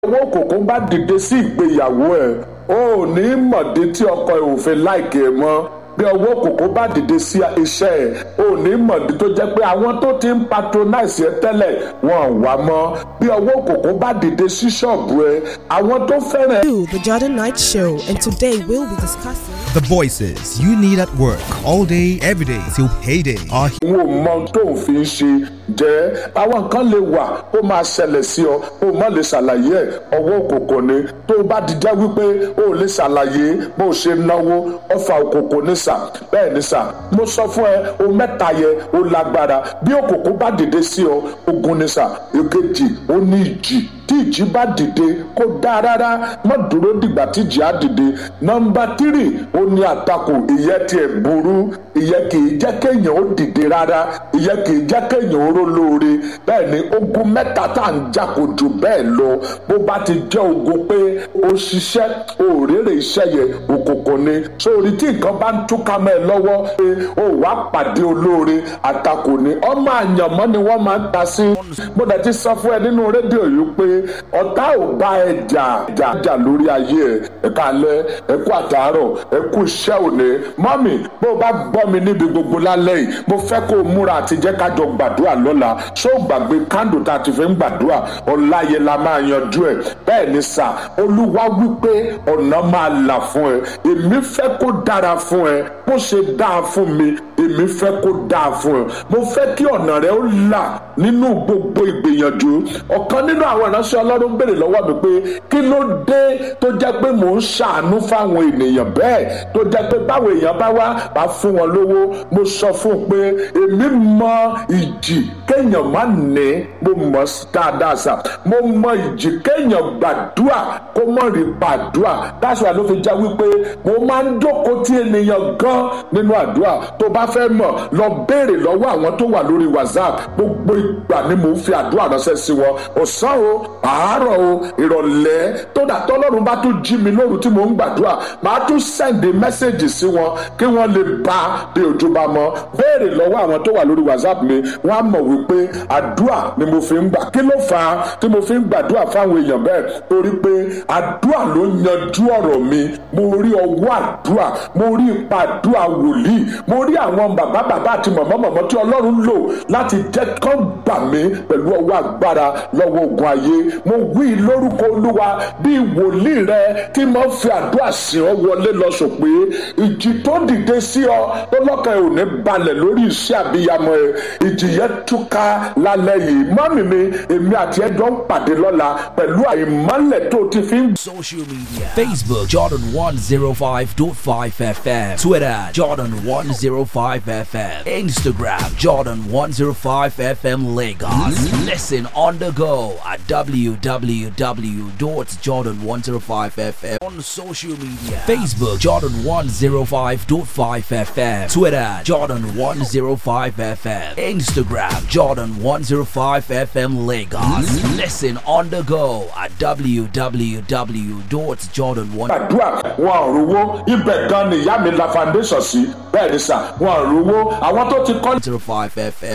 owó kòkó bá dìde sí ìgbéyàwó ẹ̀ o ò ní mọ̀dé tí ọkọ ẹ̀ ò fẹ́ láìkè ẹ̀ mọ́ bí ọwọ́ kòkó bá dìde sí iṣẹ́ ẹ̀ o ò ní mọ̀dé tó jẹ́ pé àwọn tó ti ń patronize ẹ tẹ́lẹ̀ wọn ò wá mọ́ bí ọwọ́ kòkó bá dìde sí ṣọ́ọ̀bù ẹ àwọn tó fẹ́ràn ẹ to the Jordan Night Show, and today we'll be discussing. The voices you need at work all day, every day till payday are here. n ò mọ tó ń fi ń ṣe jẹ́ àwọn nǹkan lè wà ó máa ṣẹlẹ̀ sí ọ ó má lè ṣàlàyé ẹ̀ ọwọ́ òkòkò ni tó o bá ti jẹ́ wípé ó lè ṣàlàyé bó o ṣe náwó ọfà òkòkò ní sà bẹ́ẹ̀ ni sà mo sọ fún ẹ o mẹ́ta yẹ ó lágbára bí òkòkò bá dìde sí ọ ogun ni sà èkejì ó ní ìjì tí ìjì bá dìde kó dáa rárá má dúró dìgbà tí ìjì á dìde nọmba tírì ó ní àtakò ìyẹn tiẹ̀ burú ìyẹn kì í jẹ́ kéèyàn ó dìde rárá ìyẹn kì í jẹ́ kéèyàn ó ró lóore bẹ́ẹ̀ ni ogun mẹ́ta tá à ń jà kò jù bẹ́ẹ̀ lọ bó bá ti jẹ́ ogun pé ó ṣiṣẹ́ òrèrè iṣẹ́ yẹn òkùnkùn ni sórí tí nǹkan bá ń túká mẹ́ ẹ lọ́wọ́ pé ó wàá pàdé olóore àtakò ni ọmọ àyànmọ́ ni wọ́n máa ń ta sí mo dẹ̀ ti sọ fún ẹ nínú rédíò yìí pé ọ̀tá ò bá ẹ jà jà jà lórí ayé ẹ ẹ kálẹ́ ẹ kú àtàárọ̀ ẹ kú iṣẹ́ òní mọ́mì bó o bá gbọ́ mi níbi gbogbo lálẹ́ yìí mo fẹ́ kó o múra àti jẹ́ ká jọ gbàdúrà lọ́la ṣó o gbàgbé kándò tá a ti fi ń gbàdúrà ọ̀láyé la máa yanjú ẹ̀ bẹ́ẹ̀ ni sà olúwa wípé ọ̀nà máa là fún ẹ èmi fẹ́ kó dára fún ẹ bó ṣe dáa fún mi èmi fẹ́ kó dáa fún ẹ mo fẹ́ kí ọ̀nà rẹ ó là nínú gbogbo ìgbìyànjú ọ̀kan nínú àwọn ìránṣẹ́ ọlọ́run béèrè lọ́wọ́ mi pé kí ló dé tó jẹ́ pé mò ń ṣàánú fáwọn ènìyàn bẹ́ẹ̀ tó jẹ́ pé báwọn èèyàn bá wá bá fún wọn lówó mo sọ fún un pé èmi mọ ìjì kéèyàn má ní mo mọ̀ dáadáa sà mo mọ ìjì kéèyàn gbàdúà kó mọ̀ rí gbàdúà dáṣọ àló fi já wípé mo máa ń jókòó tí ènìyàn gan nínú àdúrà tó bá fẹ́ mọ̀ lọ béèrè lọ́wọ́ àwọn tó wà lórí whatsapp gbogbo ìgbà ni mo ń fi àdúrà ránṣẹ́ sí wọn ọ̀sán o àárọ̀ o ìrọ̀lẹ́ tó dà tọ́lọ́run bá tún jí mi lóru tí mo ń gbàdúrà màá tún sẹ́ǹdì mẹ́sẹ̀gì sí wọn kí wọ́n lè bá bí ojú bá mọ́ béèrè lọ́wọ́ àwọn tó wà lórí whatsapp mi wọ́n á mọ̀ wípé àdúrà ni mo fi ń gbà kí ló fà á tí mo fi ń gbàdúrà fáwọn èèyàn bẹ́ẹ̀ torí pé àdúrà ló yanjú ọ̀rọ̀ mi mo rí ọwọ́ àdúrà mo rí ipa àdúrà wòlíì mo rí àwọn bàbá bàbá àti mọ̀mọ́ mọ̀mọ́ tí ọlọ́run lò láti jẹ́ kán gbà mí pẹ̀lú ọwọ́ agbára lọ́wọ́ ogun ayé mo wí lórúkọ olúwa bí wòlíì rẹ tí mo fi àdúrà sí ọ wọlé lọ sọ pé ìjì tó dìde sí ọ tó lọ́kàn ẹ̀ ò ní balẹ̀ lórí iṣẹ́ àbíyamọ ẹ̀ ìjì yẹn túká lálẹ́ yìí mọ́mì mi èmi àti ẹjọ́ ń pàdé lọ́la pẹ̀lú àìmọ́lẹ̀ tó ti fi ń Social media Facebook Jordan 105.5 FM Twitter Jordan 105 FM Instagram Jordan 105 FM Lagos Listen on the go at www.jordan105fm on social media Facebook Jordan 105.5 FM Twitter Jordan 105 FM Instagram Jordan 105 FM Lagos Listen on the go at www.jordan1 gbàdúrà wọn ò rówó ibẹ̀ gan ni ìyá mi la foundation sí bẹ́ẹ̀ ni sà wọn ò rówó àwọn tó ti kọ́ 105 FM